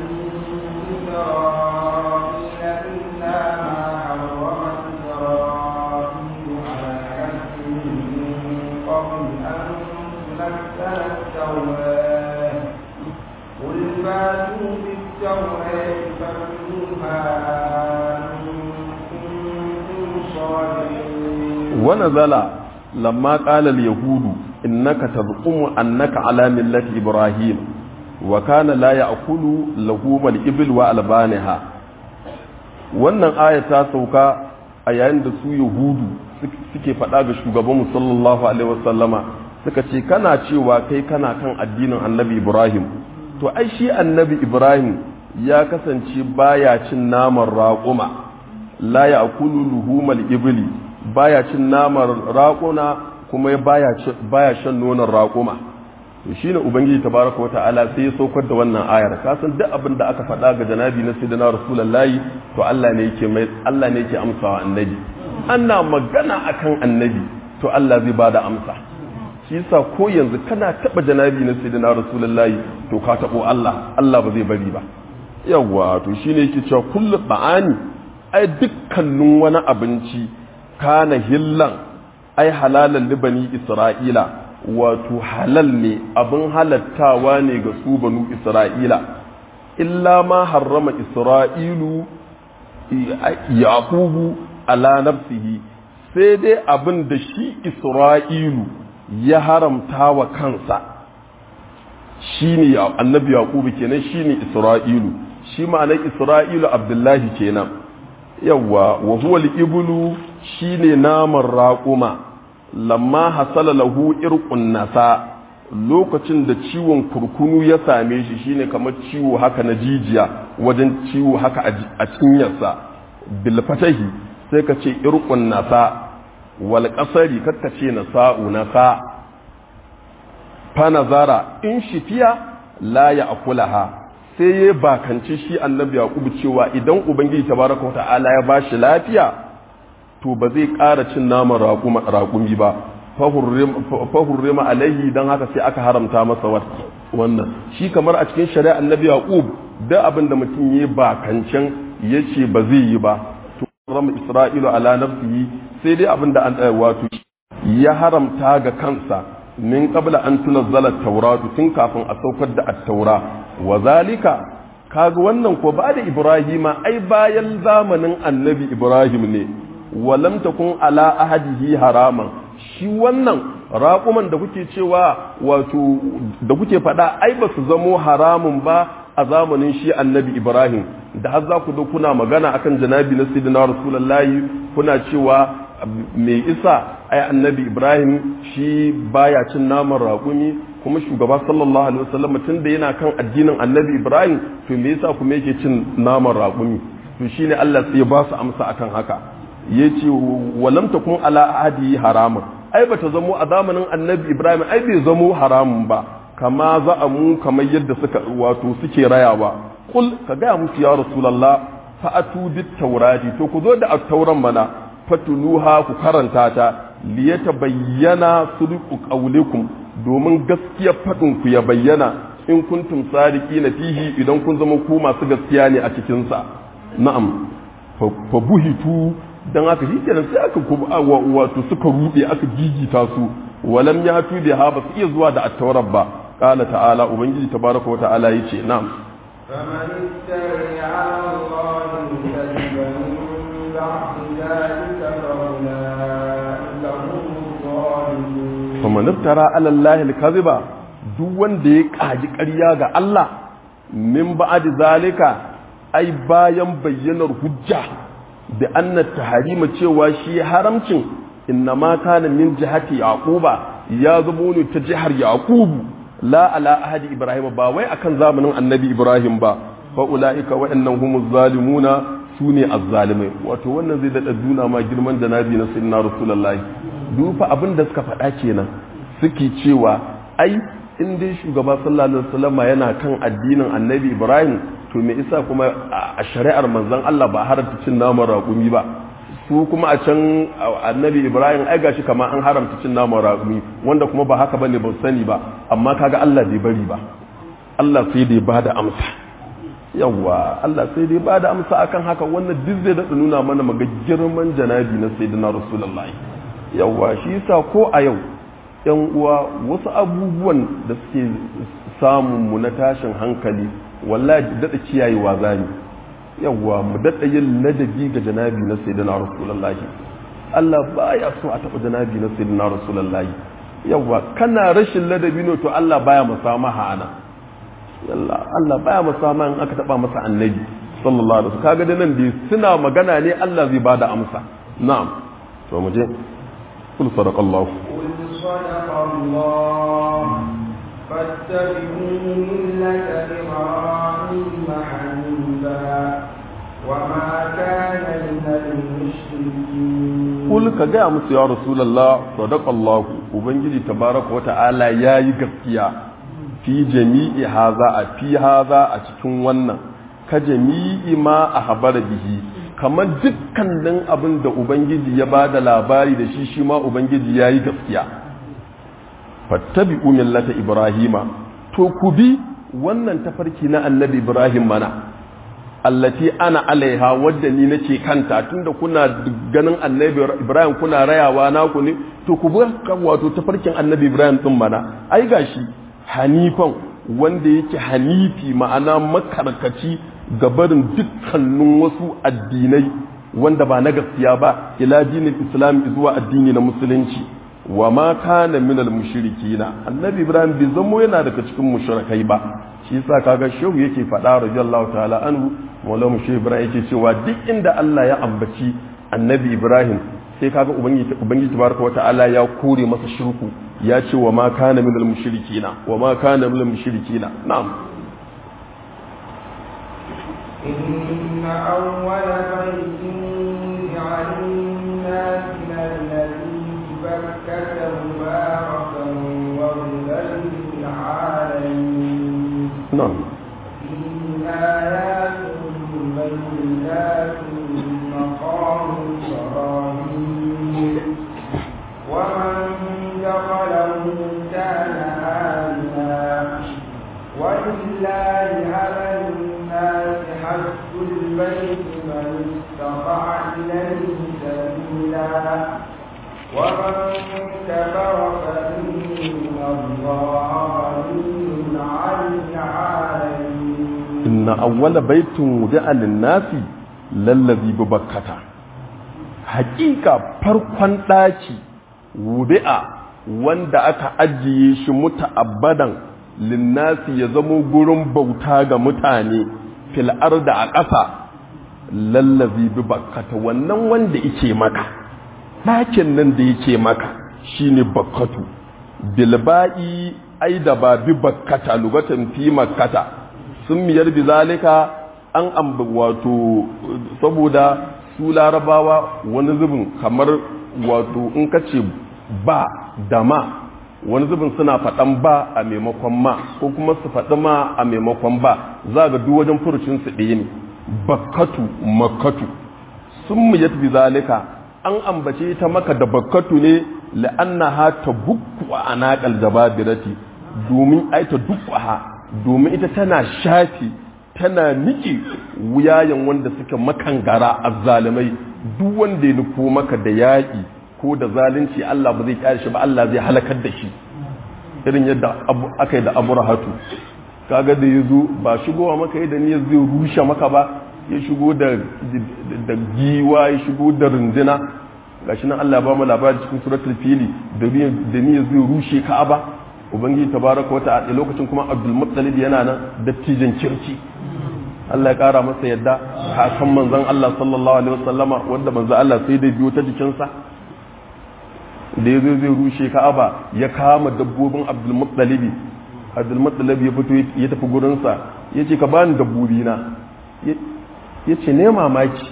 فاتوا بالتوراة فاتوها إن كنتم صادقين ونزل لما قال اليهود إنك تزعم أنك على ملة إبراهيم وكان لا يأكل لحوم الإبل وألبانها wannan aya ta sauka a yayin da su yahudu suke faɗa ga shugaban sallallahu alaihi wasallama suka ce kana cewa kai kana kan addinin annabi ibrahim to ai shi annabi ibrahim ya kasance baya cin naman raƙuma la ya akulu luhumal ibli baya cin naman raƙuna kuma baya shan nonon raƙuma to shine ubangiji tabaraka wa ta'ala sai ya saukar da wannan ayar ka san duk abin da aka faɗa ga janabi na sayyidina rasulullahi to Allah ne yake mai Allah ne yake amsawa annabi ana magana akan annabi to Allah zai bada amsa shi yasa ko yanzu kana taba janabi na sayyidina rasulullahi to ka tabo Allah Allah ba zai bari ba yawa to shine yake cewa kullu ba'ani ai dukkanin wani abinci kana hillan ai halalan libani isra'ila wato halal ne abin halattawa ne ga su banu isra'ila illa ma harrama isra'ilu yaqubu ala nafsihi sai dai abin da shi isra'ilu ya haramta wa kansa shine annabi yaqubu kenan shine isra'ilu shi ma'anar isra'ilu abdullahi kenan yawa wa huwa al-iblu shine naman raquma lamma hasala lahu irqun nasa lokacin da ciwon kurkunu ya same shi shine kamar ciwo haka na jijiya wajen ciwo haka a cinyarsa bil fatahi sai ka ce irqun nasa wal qasari kakka ce nasa'u nasa fa nazara in shifiya la ya akulaha sai ya bakanci shi annabi yaqubu cewa idan ubangiji tabaraka wa ta'ala ya bashi lafiya to ba zai ƙara cin naman raƙumi ba fahurrima alaihi don haka sai aka haramta masa wannan shi kamar a cikin shari'a annabi yaqub da abin da mutum ya bakancan ya ce ba zai yi ba to rama isra'ilu ala nafsihi sai dai abin da an wato ya haramta ga kansa min qabla an tunazzala at-tauratu tun kafin a saukar da at-taura wa zalika kaga wannan ko ba da ibrahima ai bayan zamanin annabi ibrahim ne walam takun ala ahadihi haraman shi wannan raƙuman da kuke cewa wato da kuke faɗa ai ba su zamo haramun ba a zamanin shi annabi ibrahim da har za ku zo kuna magana akan janabi na sayyidina rasulullahi kuna cewa mai isa ai annabi ibrahim shi baya cin naman raƙumi kuma shugaba sallallahu alaihi wasallam tun da yana kan addinin annabi ibrahim to me yasa kuma yake cin naman raƙumi to shine Allah sai ya ba su amsa akan haka ya ce walam takun ala ahadi haramun ai bata zamo a zamanin annabi ibrahim ai bai zamo haramun ba kama za a mu kamar yadda suka wato suke rayawa kul ka gaya musu ya rasulullah fa'atu bit taurati to ku zo da at-tauran mana fatuluha ku karanta ta liyata bayyana sudqu qawlikum domin gaskiyar fadin ku ya bayyana in kuntum sadiqina fihi idan kun zama ku masu gaskiya ne a cikin sa na'am fa buhitu dan haka shi kenan sai aka wato suka rude aka gigita su walam ya tu da ha ba su iya zuwa da attaurar ba qala ta'ala ubangiji tabaraka wa ta'ala yace na'am فمن افتري على الله كذبا من بعد ذلك فأولئك هم الظالمون faman iftara ala allahi alkaziba duk wanda ya kaji ƙarya ga Allah min ba'd zalika ai bayan bayyanar hujja da anna taharima cewa shi haramcin inna ma kana min jihati yaquba ya zubo ne ta jihar yaqubu la ala ahadi ibrahim ba wai akan zamanin annabi ibrahim ba fa ulaika wa'annan humuz zalimuna sune azzalimai wato wannan zai dada duna ma girman da nabi na sayyidina rasulullahi dufa abin da suka faɗa kenan suke cewa ai in dai shugaba sallallahu alaihi wasallam yana kan addinin annabi ibrahim to me isa kuma a shari'ar manzon Allah ba haramta cin naman raƙumi ba su kuma a can annabi ibrahim ai gashi kamar an haramta cin naman raƙumi wanda kuma ba haka bane ban sani ba amma kaga Allah bai bari ba Allah sai dai bada amsa yawwa Allah sai dai bada amsa akan haka wannan duk zai da nuna mana maga girman janabi na sayyidina rasulullahi yawwa shi yasa ko a yau yan uwa wasu abubuwan da suke samun mu na tashin hankali wallahi daɗa kiyayewa zani yawwa mu daɗa yin ladabi ga janabi na sayyidina rasulullahi Allah baya so a taɓa janabi na sayyidina rasulullahi yawwa kana rashin ladabi ne to Allah baya musamaha ana yalla Allah baya musamaha in aka taɓa masa annabi sallallahu alaihi wasallam kaga da nan dai suna magana ne Allah zai bada amsa na'am to mu je kul sadaqallahu قل صدق الله فاتبعوا ملة إبراهيم حنيفا وما كان من المشركين kul ka gaya musu ya rasulullah sadaqallahu ubangiji tabaraka wata'ala yayi gaskiya fi jami'i haza a fi haza a cikin wannan ka jami'i ma a habara bihi kamar dukkanin abin da ubangiji ya bada labari da shi shi ma ubangiji yayi gaskiya fattabi'u millata ibrahima to ku bi wannan tafarki na annabi ibrahim mana allati ana alaiha wadda ni nake kanta tunda kuna ganin annabi ibrahim kuna rayawa naku ne to ku bi wato tafarkin annabi ibrahim din mana ai gashi hanifan wanda yake hanifi ma'ana makarkaci ga barin dukkanin wasu addinai wanda ba na gaskiya ba ila dinin islam zuwa addini na musulunci wa ma kana minal mushrikina annabi ibrahim bai zamo yana daga cikin mushrikai ba shi yasa kaga shehu yake faɗa radiyallahu ta'ala anhu maulamu shehu ibrahim yake cewa duk inda Allah ya ambaci annabi ibrahim sai kaga ubangiji ubangiji tabaraka wata'ala ya kore masa shirku ya ce wa ma kana minal mushrikina wa ma kana minal mushrikina na'am إن أول بيت وضع للناس الذي ببكة مباركا وهدى للعالمين na'am فيه آيات بينات مقام إبراهيم ومن دخله كان آمنا ولله على الناس حج البيت من استطاع إليه سبيلا ومن كفر فإن الله غني عن العالمين inna awwala baitin wudi'a lin-nasi lallazi bi bakkata haƙiƙa farkon ɗaki wudi'a wanda aka ajiye shi muta'abbadan linnasi ya zamo gurin bauta ga mutane fil arda a ƙasa lallazi bi bakkata wannan wanda yake maka ɗakin nan da yake maka shine bakkatu bilba'i ai da ba bi bakkata lugatan fi makkata sun miyar bi zalika an amba wato saboda su larabawa wani zubin kamar wato in ka ce ba da ma wani zubin suna faɗan ba a maimakon ma ko kuma su faɗi ma a maimakon ba za ga duk wajen furucin su ɗaya ne bakkatu makkatu sun miyar bi zalika an ambace ta maka da bakkatu ne la'annaha ta bukku a anaƙal jababirati domin ai ta dukkuha domin ita tana shafi tana niki wuyayen wanda suka makangara azzalimai duk wanda ya nufo maka da yaƙi ko da zalunci Allah ba zai kyale shi ba Allah zai halakar da shi irin yadda aka yi da abu rahatu kaga da ya zo ba shigowa maka yadda ni zai rushe maka ba ya shigo da da giwa ya shigo da runduna gashi nan Allah ya ba mu labari cikin suratul fili da ni zai rushe ka'aba ubangiji tabaraka wata a lokacin kuma abdul muttalib yana nan dattijan kirki Allah ya kara masa yadda kakan manzon Allah sallallahu alaihi wasallama wanda manzon Allah sai da biyo ta jikinsa da ya zo zai rushe ka'aba ya kama dabbobin abdul muttalib abdul muttalib ya fito ya tafi gurinsa ya ce ka bani dabbobi na ya ce ne mamaki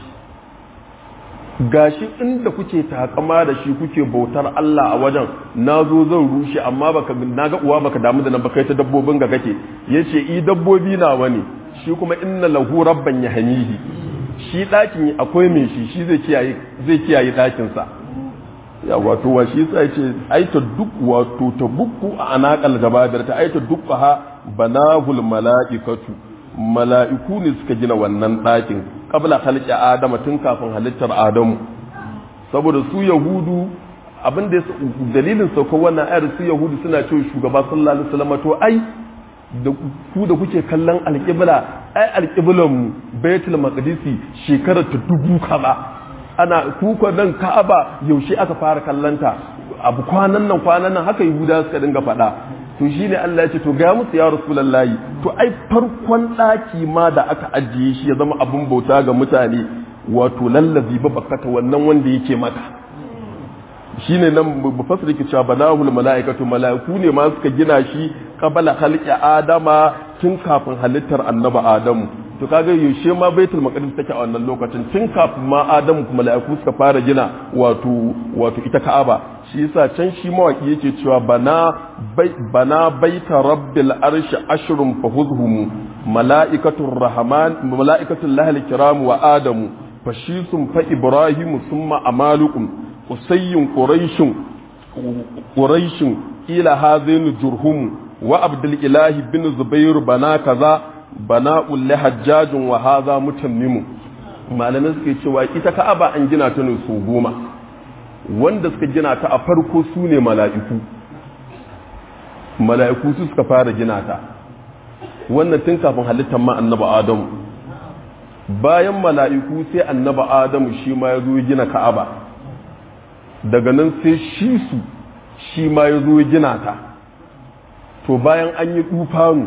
gashi inda kuke takama da shi kuke bautar Allah a wajen na zo zan rushe amma baka na ga uwa baka damu da nan baka ta dabbobin ga kake yace i dabbobi na wani shi kuma inna lahu rabban yahmihi shi dakin akwai mai shi shi zai kiyaye zai kiyaye dakin sa ya wato wa shi sai ce aita duk wato ta bukku a anaqal jababir ta aita duk ha banahul malaikatu mala'iku ne suka gina wannan ɗakin ƙabla halitta adama tun kafin halittar adamu saboda su yahudu abin da dalilin saukar wannan ayar su yahudu suna cewa shugaba sallallahu alaihi wasallam to ai da ku da kuke kallon alƙibla ai alƙiblan mu baitul maqdisi shekarar ta dubu kaza ana kuka nan ka'aba yaushe aka fara kallanta abu kwanan nan kwanan nan haka yahuda suka dinga faɗa to shine Allah ya ce to ga musu ya rasulullahi to ai farkon ɗaki ma da aka ajiye shi ya zama abun bauta ga mutane wato lallazi ba bakata wannan wanda yake maka shine nan mufassir yake cewa banahul malaikatu malaiku ne ma suka gina shi qabala khalqi adama tun kafin halittar annaba adamu to kaga yaushe ma baitul maqdis take a wannan lokacin tun kafin ma adamu kuma malaiku suka fara gina wato wato ita ka'aba shi yasa can shi mawaki yake cewa bana bana baita rabbil arshi ashrun fahuzhum malaikatur rahman malaikatul lahil kiram wa adamu fashisun fa ibrahimu summa amalukum usayyun quraishun quraishun ila hadhin jurhum wa abdul ilahi bin zubair bana kaza bana ulli hajjajun wa hadha mutammimu malamin suke cewa ita ka'aba an gina ta ne su goma wanda suka gina ta a farko su ne mala'iku mala'iku su suka fara gina ta wannan tun kafin halittar ma annaba adamu bayan mala'iku sai annaba adamu shi ma ya zo gina ka'aba daga nan sai shi su shi ma ya zo gina ta to bayan an yi tufanu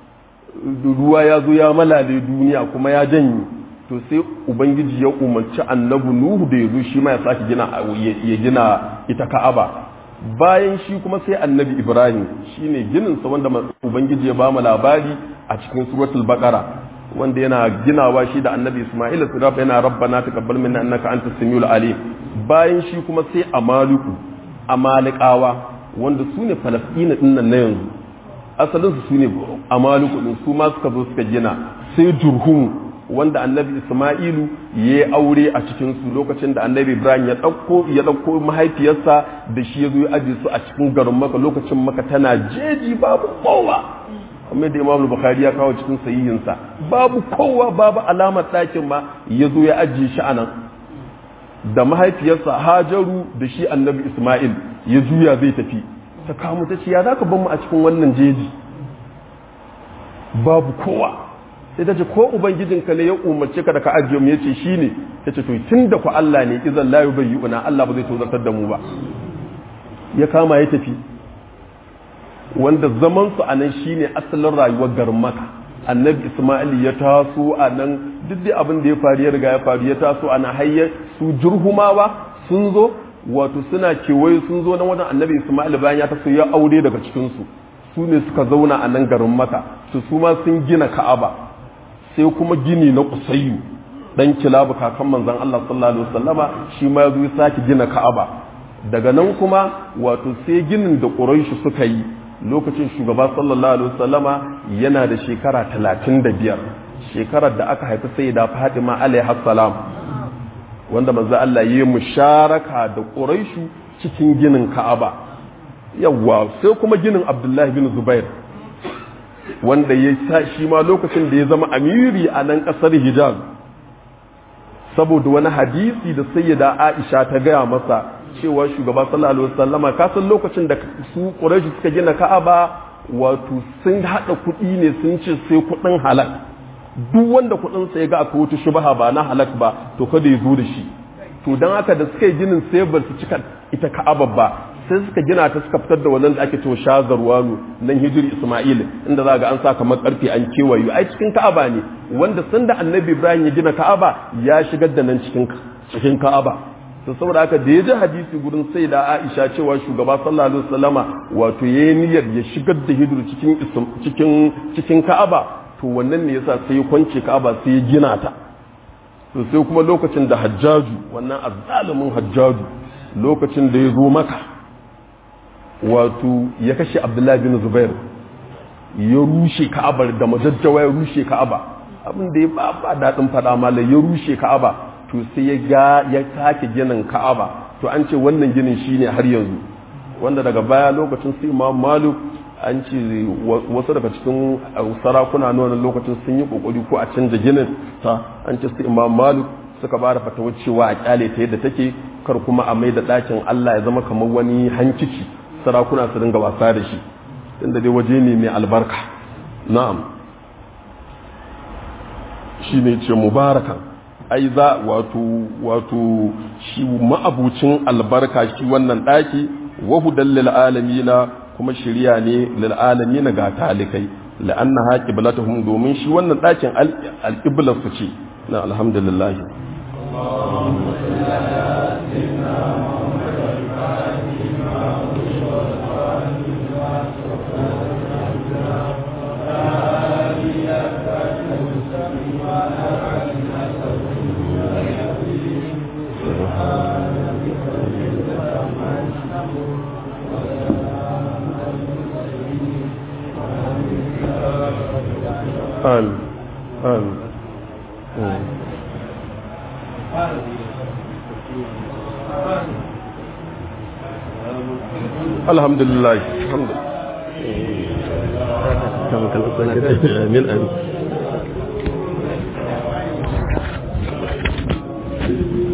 ruwa ya zo ya malale duniya kuma ya janye to sai ubangiji ya umarci annabu nuhu da ya zo shi ma ya sake gina ya gina ita ka'aba bayan shi kuma sai annabi ibrahim shine gininsa wanda ubangiji ya ba mu labari a cikin suratul baqara wanda yana ginawa shi da annabi isma'ila su rafa yana rabbana taqabbal minna annaka antas samiul alim bayan shi kuma sai amaluku amalikawa wanda su ne falastina din nan na yanzu asalin su ne amaluku din su ma suka zo suka gina sai jurhum wanda annabi isma'ilu ya yi aure a cikin su lokacin da annabi ibrahim ya ɗauko ya ɗauko mahaifiyarsa da shi ya zo ya aje su a cikin garin maka lokacin maka tana jeji babu kowa kamar da imam bukhari ya kawo cikin sahihinsa babu kowa babu alamar ɗakin ma ya zo ya ajiye shi a nan da mahaifiyarsa hajaru da shi annabi isma'il ya juya zai tafi ta kamu ta ce ya za ka ban mu a cikin wannan jeji babu kowa sai ta ce ko ubangijinka ne ya umarce ka da ka ajiye mu ya ce shi ne ta ce to tun da ku Allah ne izan la yubayyuna Allah ba zai tozartar da mu ba ya kama ya tafi wanda zaman su a nan shine asalin rayuwar garin maka annabi isma'il ya taso a nan duk da abin da ya faru ya riga ya faru ya taso a nan hayyar su jurhumawa sun zo wato suna kewaye sun zo nan wajen annabi isma'il bayan ya taso ya aure daga cikinsu su ne suka zauna a nan garin maka su su ma sun gina ka'aba sai kuma gini na kusayyu dan kilabu kakan manzon Allah sallallahu alaihi wasallama shi ma ya zo ya sake gina ka'aba daga nan kuma wato sai ginin da quraishi suka yi lokacin shugaba sallallahu alaihi wasallama yana da shekara talatin da biyar shekarar da aka haifi sai da fatima alaihi salam wanda manzo Allah yi musharaka da quraishu cikin ginin ka'aba yawa sai kuma ginin abdullahi bin zubair wanda ya sa shi ma lokacin da ya zama amiri a nan kasar hijaz saboda wani hadisi da sayyida aisha ta gaya masa cewa shugaba sallallahu alaihi wasallama ka san lokacin da su quraishi suka gina ka'aba wato sun hada kuɗi ne sun ce sai kuɗin halak duk wanda kuɗin sa ya ga akwai wata shubha ba na halak ba to kada ya zo da shi to dan haka da suka yi ginin sai ba su cika ita ka'aba ba sai suka gina ta suka fitar da wannan da ake cewa shazarwanu nan hijiri isma'il inda za ga an sa kamar karfe an kewayo ai cikin ka'aba ne wanda sanda annabi ibrahim ya gina ka'aba ya shigar da nan cikin cikin ka'aba to saboda haka da ya ji hadisi gurin sai da Aisha cewa shugaba sallallahu alaihi wasallama wato yayi niyyar ya shigar da hidur cikin cikin cikin Ka'aba to wannan ne yasa sai ya kwance Ka'aba sai ya gina ta to sai kuma lokacin da Hajjaju wannan azzalumin Hajjaju lokacin da ya zo maka wato ya kashe Abdullahi bin Zubair ya rushe Ka'abar da majajjawa ya rushe Ka'aba abin da ya ba ba dadin fada malai ya rushe Ka'aba to sai ya ga ya sake ginin ka'aba to an ce wannan ginin shine har yanzu wanda daga baya lokacin su imam maluk an ce wasu daga cikin sarakuna na wannan lokacin sun yi kokari ko a canza ginin ta an ce su imam maluk suka ba da fatawar cewa a kyale ta yadda take kar kuma a mai da ɗakin allah ya zama kamar wani hankici sarakuna su dinga wasa da shi tunda dai waje ne mai albarka na'am shi ne ce mubarakan ai za wato wato shi ma'abucin albarka shi wannan ɗaki wahudan lil'alamina kuma shirya ne lil'alamina ga talikai la'anna ha qiblatuhum domin shi wannan ɗakin alƙiblar su ce na alhamdulillah آمين آمين الحمد لله الحمد لله آمين آمين